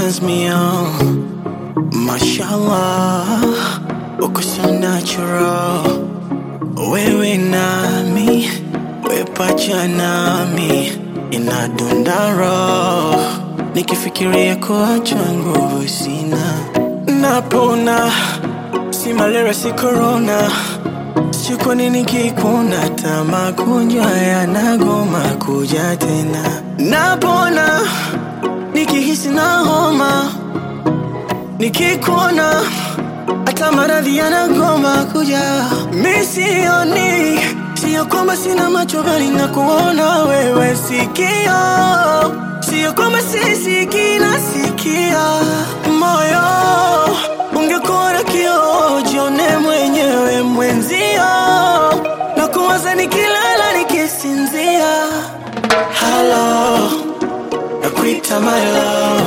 turns me on. Mashallah, uko so natural. Wewe nami, we pacha nami, inadunda roho. Nikifikiria kuacha nguvu sina, napona. Si malaria, si corona. Sijui kwa nini kikuna hata magonjwa yanagoma kuja tena. Napona nikihisi na homa, nikikuona hata maradhi yanagoma kuja. Mi sioni, sio kwamba sina macho bali na kuona wewe sikio, sio kwamba sisikii nasikia moyo. Ungekuwa na kioo, jione mwenyewe mwenzio, na kuwaza nikilala nikisinzia. Hello, nakuita my love.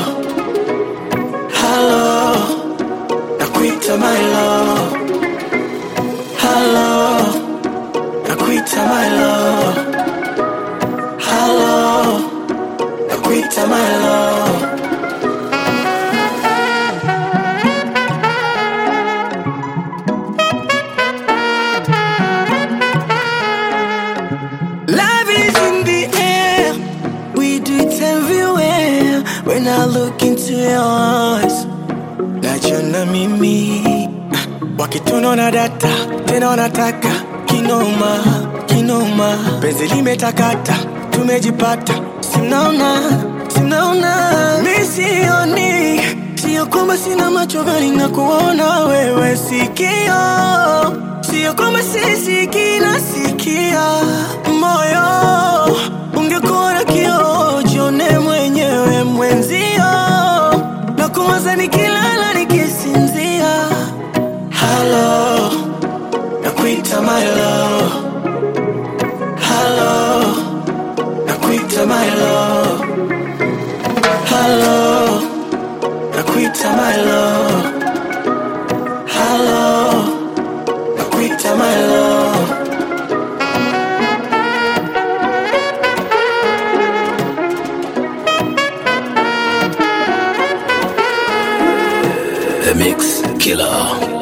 Hello, nakuita my love. Hello, nakuita my love. Hello, nakuita my love. Love is in the air. We do it everywhere. When I look into your eyes, najiona mimi wakitunaona data tena wanataka kinoma kinoma, penzi limetakata, tumejipata, simnaona simnaona, mi sioni, sio kwamba sina macho bali na kuona wewe sikio, sio kwamba sisikii nasikia moyo. Ungekuwa na kioo, jione mwenyewe mwenzio, na kuwaza nikilala nikisinzia. Hello, nakuita my love. Hello, nakuita my love. Hello, nakuita my love. Hello, nakuita my love. The Mix Killer.